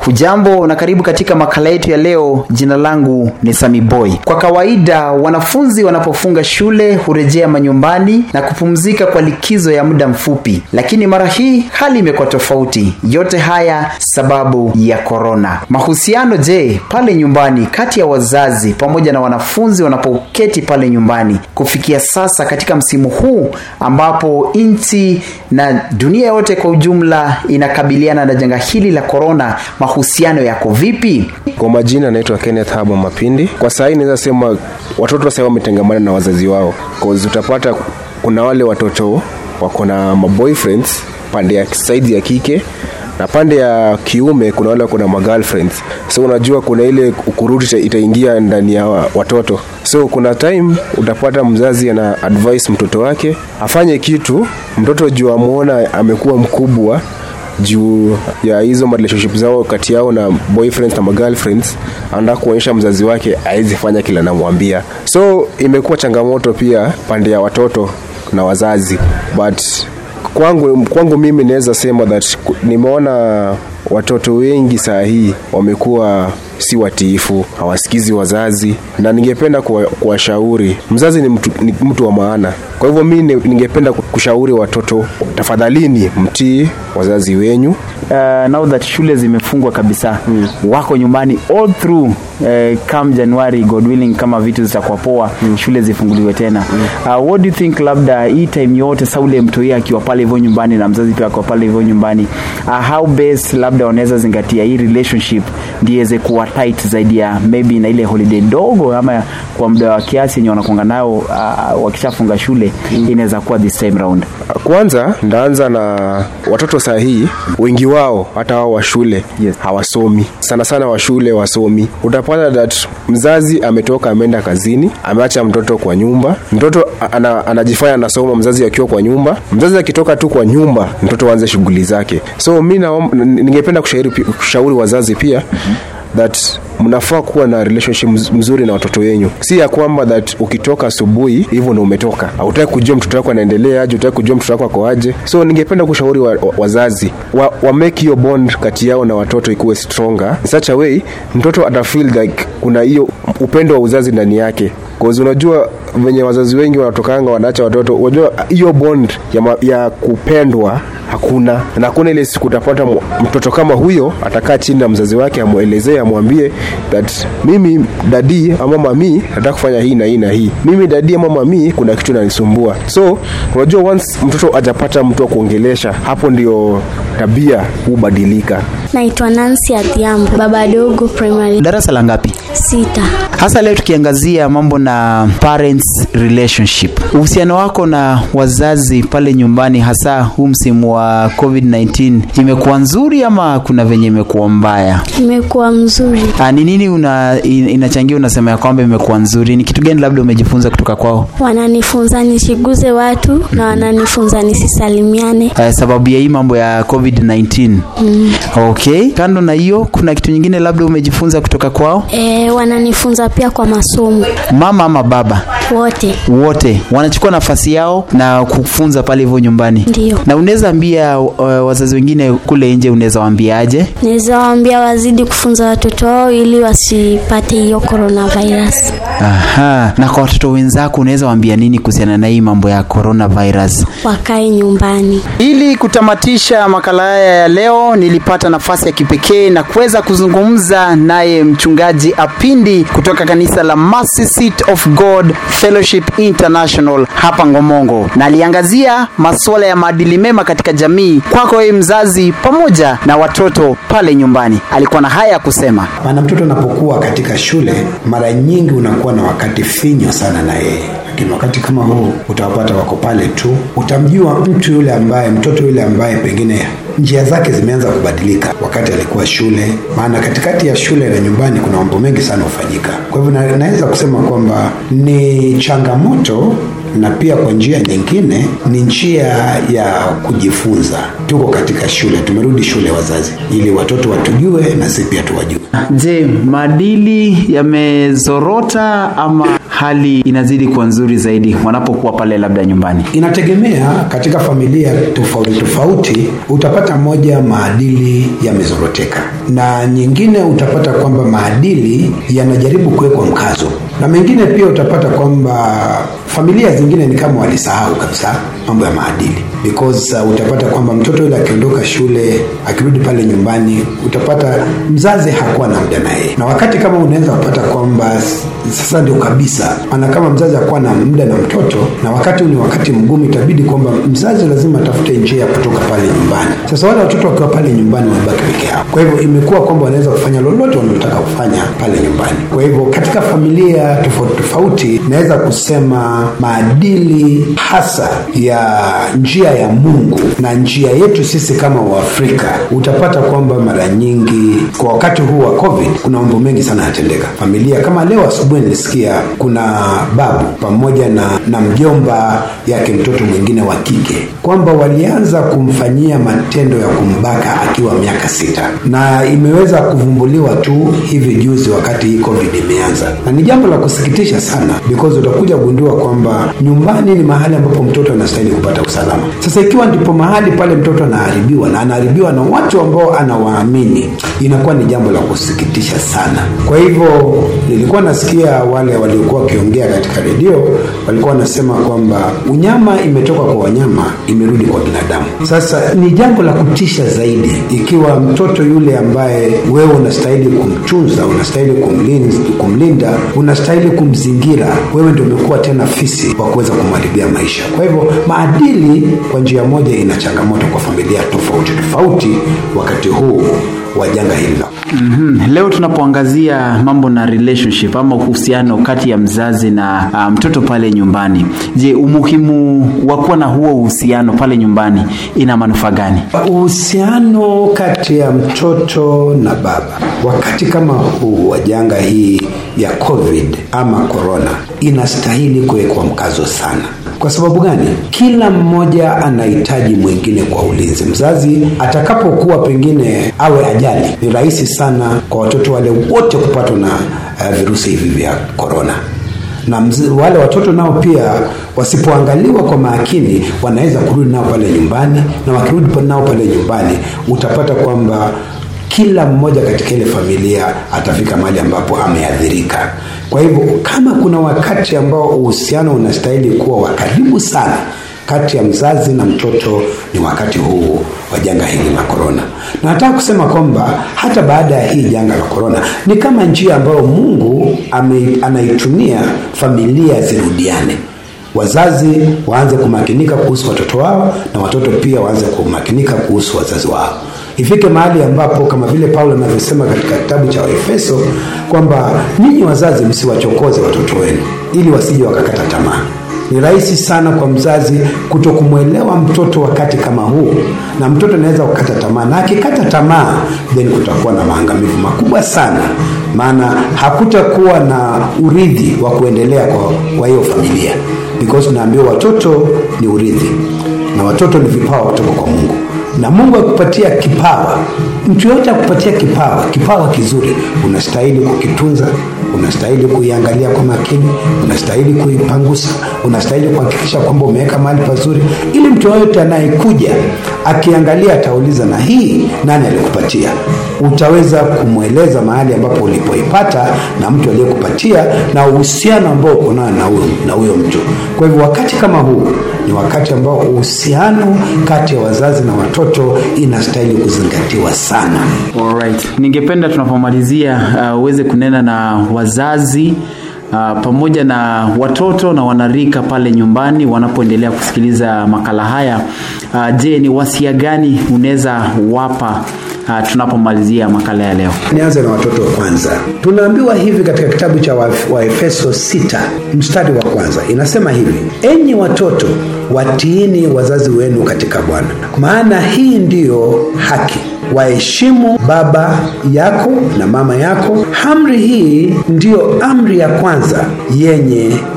Hujambo na karibu katika makala yetu ya leo. Jina langu ni Sami Boy. Kwa kawaida wanafunzi wanapofunga shule hurejea manyumbani na kupumzika kwa likizo ya muda mfupi, lakini mara hii hali imekuwa tofauti. Yote haya sababu ya korona. Mahusiano je, pale nyumbani kati ya wazazi pamoja na wanafunzi wanapoketi pale nyumbani kufikia sasa katika msimu huu ambapo nchi na dunia yote kwa ujumla inakabiliana na janga hili la korona, mahusiano yako vipi? Kwa majina naitwa Kenneth Haba Mapindi. Kwa sahii naweza sema watoto sasa wametengamana na wazazi wao, cause utapata kuna wale watoto wako na maboyfriends pande ya side ya kike na pande ya kiume kuna wale kuna magirlfriends so unajua kuna ile ukuruti itaingia ndani ya watoto so kuna time utapata mzazi ana advice mtoto wake afanye kitu mtoto juu amwona amekuwa mkubwa juu ya hizo relationship zao kati yao na boyfriends na magirlfriends anataka kuonyesha mzazi wake awezi fanya kila namwambia so imekuwa changamoto pia pande ya watoto na wazazi but kwangu, kwangu mimi naweza sema that nimeona watoto wengi saa hii wamekuwa si watiifu, hawasikizi wazazi, na ningependa kuwashauri. Mzazi ni mtu, ni mtu wa maana. Kwa hivyo mi ningependa kushauri watoto, tafadhalini mtii wazazi wenyu. Uh, now that shule zimefungwa kabisa mm. wako nyumbani all through uh, come January God willing, kama vitu zitakuwa poa mm. shule zifunguliwe tena mm. uh, what do you think, labda hii time yote saule mtoi akiwa pale hivyo nyumbani na mzazi pia akiwa pale hivyo nyumbani uh, how best labda wanaweza zingatia hii relationship ndio iweze kuwa tight zaidi ya maybe na ile holiday ndogo ama kwa muda wa kiasi yenye wanakuanga nayo uh, wakishafunga shule mm. inaweza kuwa this time round. Kwanza ndaanza na watoto saa hii wengi wao hata wao wa shule Yes. hawasomi sana sana wa shule wasomi utapata that mzazi ametoka ameenda kazini ameacha mtoto kwa nyumba mtoto ana, anajifanya anasoma mzazi akiwa kwa nyumba mzazi akitoka tu kwa nyumba mtoto aanze shughuli zake so mi naom- ningependa kushauri, kushauri wazazi pia that mnafaa kuwa na relationship mz- mzuri na watoto wenyu si ya kwamba that ukitoka asubuhi hivyo ndo umetoka hautaki kujua mtoto wako anaendelea aje utaki kujua mtoto wako ako aje so ningependa kushauri wa, wa, wazazi wa, wa make hiyo bond kati yao na watoto ikuwe stronger in such a way mtoto atafeel like kuna hiyo upendo wa uzazi ndani yake Cause unajua venye wazazi wengi wanatokanga wanaacha watoto unajua hiyo bond ya, ma, ya kupendwa hakuna na hakuna ile siku utapata mu- mtoto kama huyo atakaa chini na mzazi wake amwelezee amwambie that mimi dadi ama mami nataka kufanya hii na hii na hii mimi dadi ama mami kuna kitu nanisumbua so unajua once mtoto ajapata mtu wa kuongelesha hapo ndio tabia hubadilika Naitwa Nancy Adhiambo, baba dogo primary Darasa la ngapi? sita. hasa leo tukiangazia mambo na parents relationship uhusiano wako na wazazi pale nyumbani hasa huu msimu wa covid-19 imekuwa nzuri ama kuna venye imekuwa mbaya Imekuwa mzuri, Ah, ni nini una, in- inachangia unasema ya kwamba imekuwa nzuri ni kitu gani labda umejifunza kutoka kwao wananifunza nisiguze watu na wananifunza nisisalimiane. uh, sababu ya hii mambo ya covid-19 mm. okay kando na hiyo kuna kitu nyingine labda umejifunza kutoka kwao E, wananifunza pia kwa masomo mama ama baba wote. wote wanachukua nafasi yao na kufunza pale hivyo nyumbani Ndio. na unaweza ambia uh, wazazi wengine kule nje unaweza waambiaje Naweza waambia wazidi kufunza watoto wao ili wasipate hiyo coronavirus. aha na kwa watoto wenzako unaweza waambia nini kuhusiana na hii mambo ya coronavirus Wakae nyumbani. ili kutamatisha makala haya ya leo nilipata nafasi ya kipekee na kuweza kuzungumza naye mchungaji apindi kutoka kanisa la Mercy Seat of God Fellowship International hapa Ngomongo na aliangazia masuala ya maadili mema katika jamii kwako wewe mzazi pamoja na watoto pale nyumbani alikuwa na haya ya kusema maana mtoto anapokuwa katika shule mara nyingi unakuwa na wakati finyo sana na yeye lakini wakati kama huu utawapata wako pale tu utamjua mtu yule ambaye mtoto yule ambaye pengine njia zake zimeanza kubadilika wakati alikuwa shule maana katikati ya shule na nyumbani kuna mambo mengi sana hufanyika kwa hivyo na, naweza kusema kwamba ni changamoto na pia kwa njia nyingine ni njia ya kujifunza tuko katika shule tumerudi shule wazazi ili watoto watujue na si pia tuwajue je maadili yamezorota ama hali inazidi kuwa nzuri zaidi wanapokuwa pale labda nyumbani? Inategemea katika familia tofauti tofauti, utapata moja maadili yamezoroteka, na nyingine utapata kwamba maadili yanajaribu kuwekwa mkazo, na mengine pia utapata kwamba familia zingine ni kama walisahau kabisa mambo ya maadili because uh, utapata kwamba mtoto yule akiondoka shule akirudi pale nyumbani utapata mzazi hakuwa na muda naye na wakati kama unaweza kupata kwamba s- sasa ndio kabisa ana kama mzazi hakuwa na muda na mtoto na wakati huu ni wakati mgumu itabidi kwamba mzazi lazima atafute njia ya kutoka pale nyumbani sasa wale watoto wakiwa pale nyumbani wamebaki peke yao kwa hivyo imekuwa kwamba wanaweza kufanya lolote wanalotaka kufanya pale nyumbani kwa hivyo katika familia tofauti tofauti naweza kusema maadili hasa ya njia ya mungu na njia yetu sisi kama waafrika utapata kwamba mara nyingi kwa wakati huu wa covid kuna mambo mengi sana yanatendeka familia kama leo asubuhi nilisikia kuna babu pamoja na, na mjomba yake mtoto mwingine wa kike kwamba walianza kumfanyia matendo ya kumbaka akiwa miaka sita na imeweza kuvumbuliwa tu hivi juzi wakati hii covid imeanza na ni jambo la kusikitisha sana because utakuja kugundua kwamba nyumbani ni mahali ambapo mtoto anastahili kupata usalama sasa ikiwa ndipo mahali pale mtoto anaharibiwa na anaharibiwa na watu ambao anawaamini inakuwa ni jambo la kusikitisha sana kwa hivyo nilikuwa nasikia wale waliokuwa wakiongea katika redio walikuwa wanasema kwamba unyama imetoka kwa wanyama imerudi kwa binadamu sasa ni jambo la kutisha zaidi ikiwa mtoto yule ambaye wewe unastahili kumtunza unastahili kumlinda, kumlinda unastahili kumzingira wewe ndio umekuwa tena fisi wa kuweza kumharibia maisha kwa hivyo maadili kwa njia moja ina changamoto kwa familia tofauti tofauti wakati huu wa janga hili la Mm-hmm. Leo tunapoangazia mambo na relationship ama uhusiano kati ya mzazi na uh, mtoto pale nyumbani, je, umuhimu wa kuwa na huo uhusiano pale nyumbani ina manufaa gani? uhusiano kati ya mtoto na baba wakati kama huu wa janga hii ya covid ama corona inastahili kuwekwa mkazo sana kwa sababu gani kila mmoja anahitaji mwingine kwa ulinzi mzazi atakapokuwa pengine awe ajali ni rahisi sana kwa watoto wale wote kupatwa na uh, virusi hivi vya korona na mz, wale watoto nao pia wasipoangaliwa kwa makini wanaweza kurudi nao pale nyumbani na wakirudi pa- nao pale nyumbani utapata kwamba kila mmoja katika ile familia atafika mahali ambapo ameathirika kwa hivyo kama kuna wakati ambao uhusiano unastahili kuwa wa karibu sana kati ya mzazi na mtoto ni wakati huu wa janga hili la korona na nataka kusema kwamba hata baada ya hii janga la korona ni kama njia ambayo mungu ame, anaitumia familia zirudiane wazazi waanze kumakinika kuhusu watoto wao na watoto pia waanze kumakinika kuhusu wazazi wao ifike mahali ambapo kama vile paulo anavyosema katika kitabu cha waefeso kwamba ninyi wazazi msiwachokoze watoto wenu ili wasije wakakata tamaa ni rahisi sana kwa mzazi kuto kumwelewa mtoto wakati kama huu na mtoto anaweza kukata tamaa na akikata tamaa then kutakuwa na maangamivu makubwa sana maana hakutakuwa na urithi wa kuendelea kwa, kwa hiyo familia because naambiwa watoto ni urithi na watoto ni vipawa kutoka kwa mungu na mungu akupatia kipawa mtu yoyote akupatia kipawa kipawa kizuri unastahili kukitunza unastahili kuiangalia kwa makini unastahili kuipangusa unastahili kuhakikisha kwamba umeweka mahali pazuri ili mtu yoyote anayekuja akiangalia atauliza na hii nani alikupatia utaweza kumweleza mahali ambapo ulipoipata na mtu aliyekupatia na uhusiano ambao uko nayo na huyo na huyo mtu kwa hivyo wakati kama huu ni wakati ambao uhusiano kati ya wazazi na watoto inastahili kuzingatiwa sana Alright. Ningependa tunapomalizia uh, uweze kunena na wazazi uh, pamoja na watoto na wanarika pale nyumbani wanapoendelea kusikiliza makala haya. Uh, je, ni wasia gani unaweza wapa uh, tunapomalizia makala ya leo? nianze na watoto kwanza tunaambiwa hivi katika kitabu cha Waef- waefeso 6 mstari wa kwanza inasema hivi enyi watoto watiini wazazi wenu katika bwana maana hii ndiyo haki waheshimu baba yako na mama yako amri hii ndiyo amri ya kwanza yenye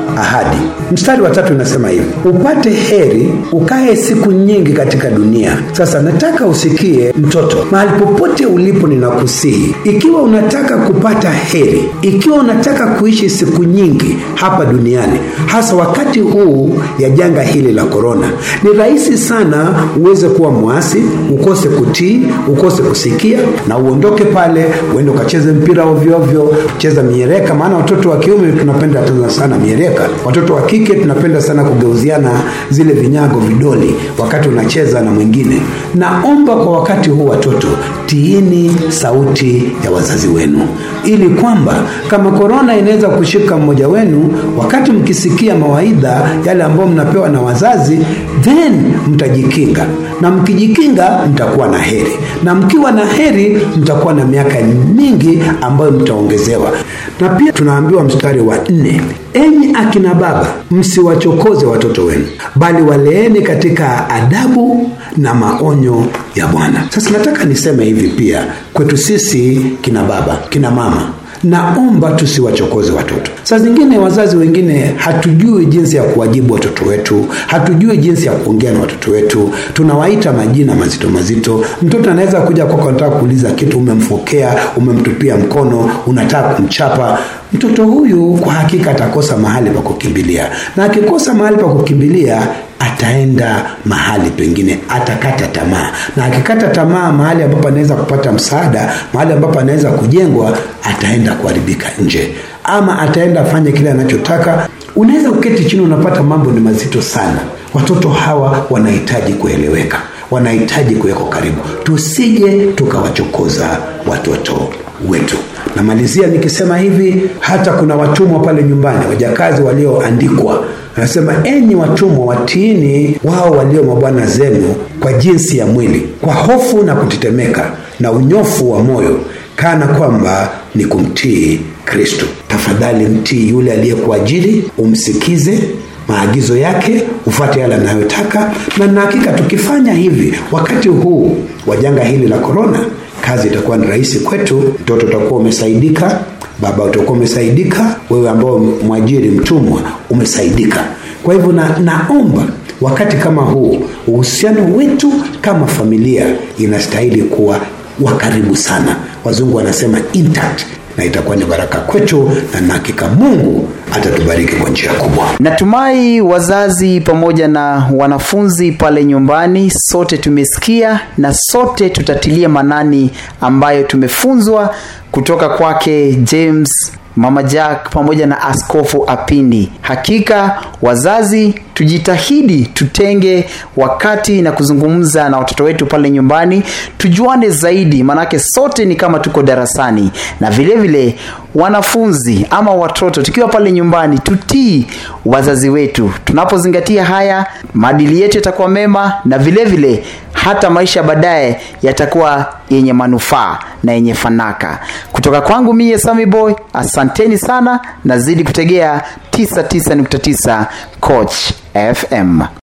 ahadi mstari wa tatu inasema hivi upate heri ukae siku nyingi katika dunia sasa nataka usikie mtoto mahali popote ulipo ninakusihi ikiwa unataka kupata heri ikiwa unataka kuishi siku nyingi hapa duniani hasa wakati huu ya janga hili la korona ni rahisi sana uweze kuwa mwasi ukose kutii ukose kusikia na uondoke pale uende ukacheze mpira ovyoovyo cheza miereka maana watoto wa kiume tunapenda tena sana miereka watoto wa kike tunapenda sana kugeuziana zile vinyago vidoli wakati unacheza na mwingine naomba kwa wakati huu watoto tiini sauti ya wazazi wenu ili kwamba kama korona inaweza kushika mmoja wenu wakati mkisikia mawaidha yale ambayo mnapewa na wazazi then mtajikinga na mkijikinga mtakuwa na heri na mkiwa na heri mtakuwa na miaka mingi ambayo mtaongezewa na pia tunaambiwa mstari wa nne enyi akina baba msiwachokoze watoto wenu bali waleeni katika adabu na maonyo ya bwana sasa nataka niseme hivi pia kwetu sisi kina baba kina mama naomba tusiwachokoze watoto saa zingine wazazi wengine hatujui jinsi ya kuwajibu watoto wetu hatujui jinsi ya kuongea na watoto wetu tunawaita majina mazito mazito mtoto anaweza kuja kwako anataka kuuliza kitu umemfokea umemtupia mkono unataka kumchapa mtoto huyu kwa hakika atakosa mahali pa kukimbilia na akikosa mahali pa kukimbilia ataenda mahali pengine atakata tamaa na akikata tamaa mahali ambapo anaweza kupata msaada mahali ambapo anaweza kujengwa ataenda kuharibika nje ama ataenda afanye kile anachotaka unaweza kuketi chini unapata mambo ni mazito sana watoto hawa wanahitaji kueleweka wanahitaji kuwekwa karibu tusije tukawachokoza watoto wetu namalizia nikisema hivi hata kuna watumwa pale nyumbani wajakazi walioandikwa anasema enyi watumwa watiini wao walio mabwana zenu kwa jinsi ya mwili kwa hofu na kutetemeka na unyofu wa moyo kana kwamba ni kumtii kristo tafadhali mtii yule aliyekuajiri umsikize maagizo yake ufuate yale anayotaka na na hakika tukifanya hivi wakati huu wa janga hili la korona kazi itakuwa ni rahisi kwetu mtoto utakuwa umesaidika baba utakuwa umesaidika wewe ambao mwajiri mtumwa umesaidika kwa hivyo na, naomba wakati kama huu uhusiano wetu kama familia inastahili kuwa wa karibu sana wazungu wanasema intact na itakuwa ni baraka kwetu na nahakika mungu atatubariki kwa njia kubwa natumai wazazi pamoja na wanafunzi pale nyumbani sote tumesikia na sote tutatilia manani ambayo tumefunzwa kutoka kwake james mama jack pamoja na askofu apindi hakika wazazi tujitahidi tutenge wakati na kuzungumza na watoto wetu pale nyumbani tujuane zaidi manake sote ni kama tuko darasani na vile vile wanafunzi ama watoto tukiwa pale nyumbani tutii wazazi wetu tunapozingatia haya maadili yetu yatakuwa mema na vile vile hata maisha baadaye yatakuwa yenye manufaa na yenye fanaka kutoka kwangu mie sami boy asanteni sana nazidi kutegea 99.9 coach fm